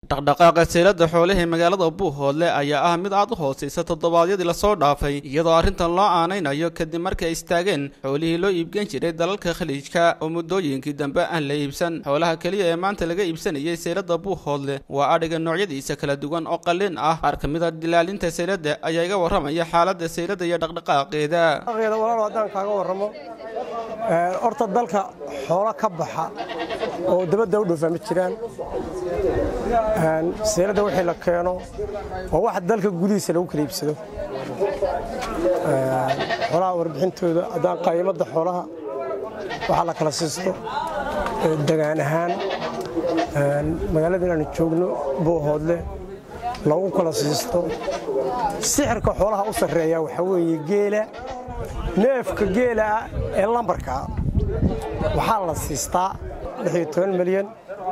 dhaqdhaqaaqa seylada xoolaha ee magaalada buuhoodle ayaa ah mid aad u hooseysa toddobaadyadii lasoo dhaafay iyadoo arrintan loo aanaynayo kadib markay istaageen xoolihii loo iibgen jiray dalalka khaliijka oo muddooyinkii dambe aan la iibsan xoolaha keliya ee maanta laga iibsanayay seylada buuhoodle waa adhiga noocyadiisa kala duwan oo qalin ah qaar ka mid a dilaalinta seylada ayaa iga warramaya xaaladda seylada iyo dhaqdhaqaaqeeda walaal haddaan kaaga warramo horta dalka xoolo ka baxa oo dabadda u dhoofa ma jiraan seelada wixii la keeno waa wax dalka gudihiisa lagu kala iibsado xoolaha warbixintooda haddaan qaymadda xoolaha waxaa la kala siisto degaan ahaan magaalada inaanu joogno buuhoodle lagu kala siisto sixirka xoolaha u sarreeya waxaa weeye geela neefka geela ah ee lambarkaa waxaa la siistaa milyan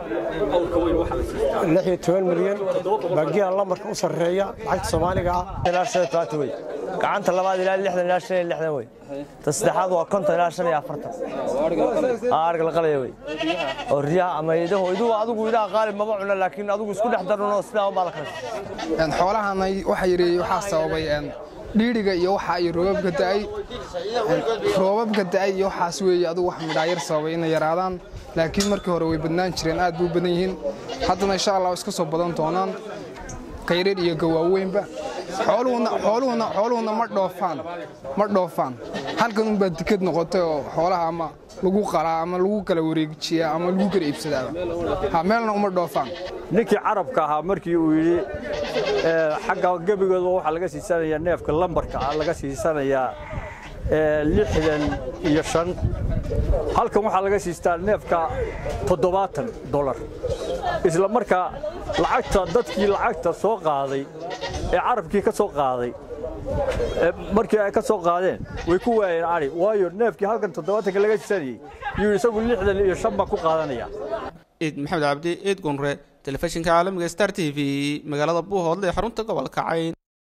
milyan baa geela lambarka u sarreeya lacagta soomaaliga ah gacanta labaad ilaa lixdan ilaa shan iyo lixdan wey ta saddexaad waa konton ilaa shan iyo afartan arga la qalaya wey oo riyaha ama idaho iduhu adigu idaha qaalib maba cuna laakiin adigu isku dhex darunoo sidaa unbaa la kala xoolahana waxa yidhi waxaa sababay dhiiriga iyo waxa ay roobabka da'ay roobabka da'ay iyo waxaas weeye adigu wax midhaayar sababay inay yaraadaan laakiin markii hore way badnaan jireen aad buu badan yihiin haddana insha allah iska soo badan doonaan kayreer iyo gawaaweynba xooluhuna ma dhoofaan ma dhoofaan halkan unbaa dikad noqotay oo xoolaha ama lagu qalaa ama lagu kala wareejiyaa ama lagu kala iibsadaaba ha meelna uma dhoofaan ninkii carabka ahaa markii uu yidhi xagga gebigooda waxaa laga siisanayaa neefka lambarka ah laga siisanayaa lixdan iyo shan halkan waxaa laga siistaa neefka toddobaatan dolar isla markaa lacagta dadkii lacagta soo qaaday ee carabkii ka soo qaaday markii ay ka soo qaadeen way ku waayeen ari waayo neefkii halkan toddobaatanka laga siisanayey yuu isagu lixdan iyo shan baa ku qaadanaya ciid maxamed cabdi ciid gunre telefishinka caalamiga star t v magaalada buuhoodle ee xarunta gobolka cayn